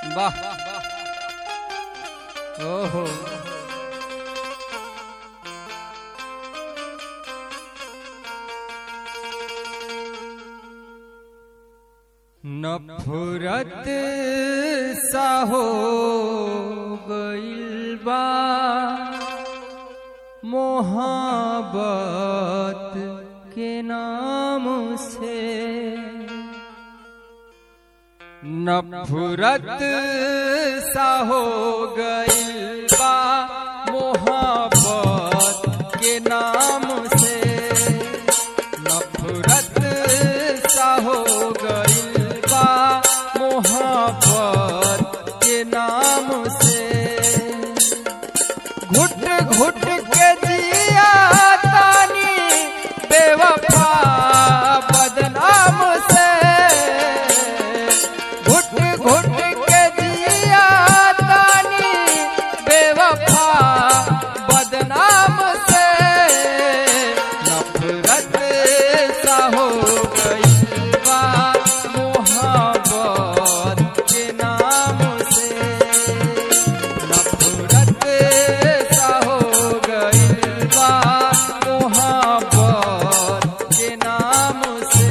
वाह ओहो नफरत सा हो गइल बा मोहब्बत के नाम से नफरत सा हो गइल बा मोहब्बत के नाम से नफरत सा हो गइल बा मोहब्बत के नाम से घुट घुट के जिया तानी बेवफा बदनाम से घुट घुट के जिया तानी बेवफा बदनाम से नफरत सा हो गई बा मोहब्बत के नाम से नफरत सा हो गई बा मोहब्बत के नाम से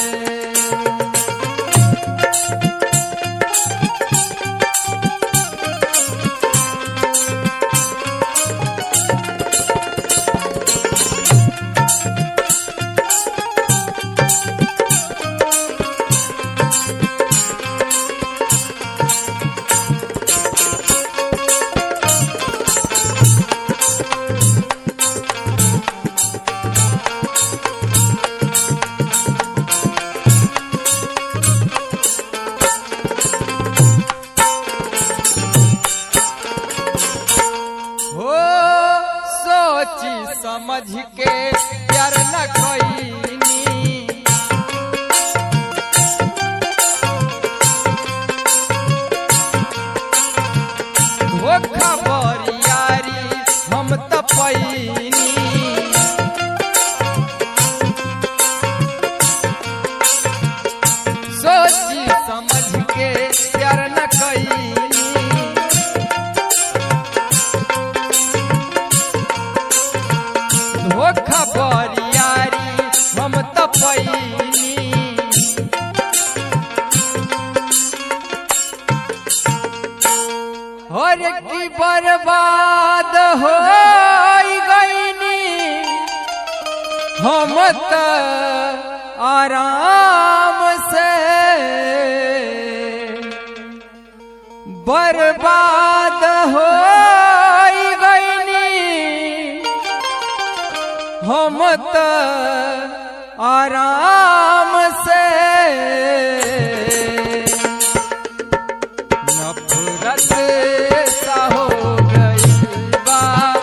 हो सोची समझ के प्यार न कईनी धोखा बरियारी हम त पैनी सोची समझ के प्यार न कईनी धोखा बरियारी हम त पैनी हर की बर्बाद हो गईनी हम त आराम से बर्बाद हो गईनी हम त आराम से नफरत सा हो गई बा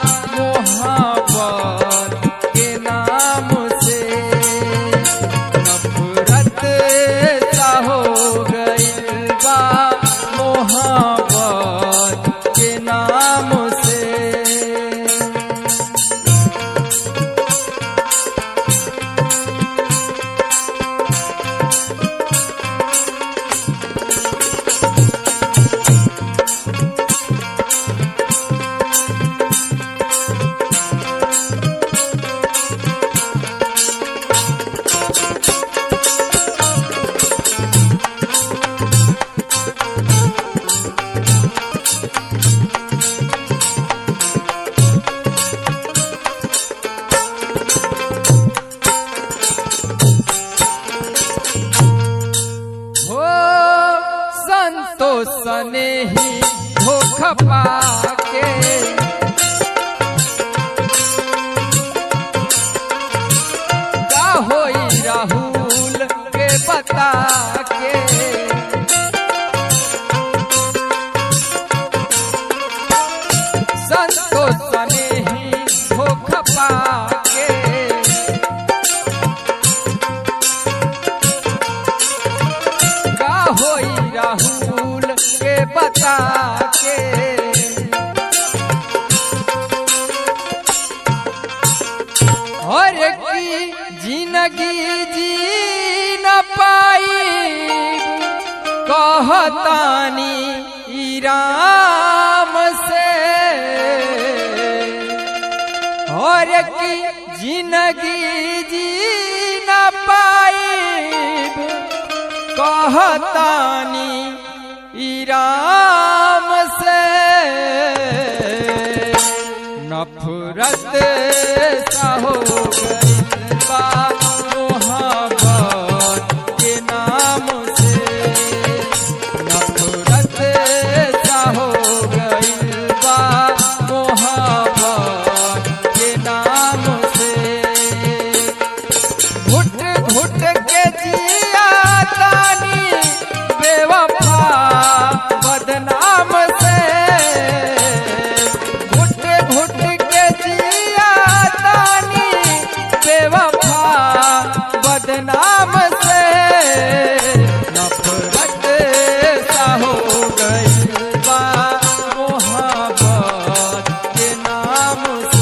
मोहब्बत के नाम से नफरत सा हो गई बा मोहब्बत के नाम से हो संतोष ने ही धोखा पाके का होई राहुल के बता के संतोष ने ही धोखा पाके का होई राहुल के बता के और की जिंदगी जी न पाई कहतानी राम से और की जिंदगी जी न पाई कहतानी ई राम से नफरत सा हो गई बा मोहब्बत के नाम से नफरत सा हो गई बा मोहब्बत के नाम से घुट घुट के जिया तानी बेवफा बदनाम से घुट घुट के जिया तानी बेवफा बदनाम से नफरत सा हो गई बा मोहब्बत के नाम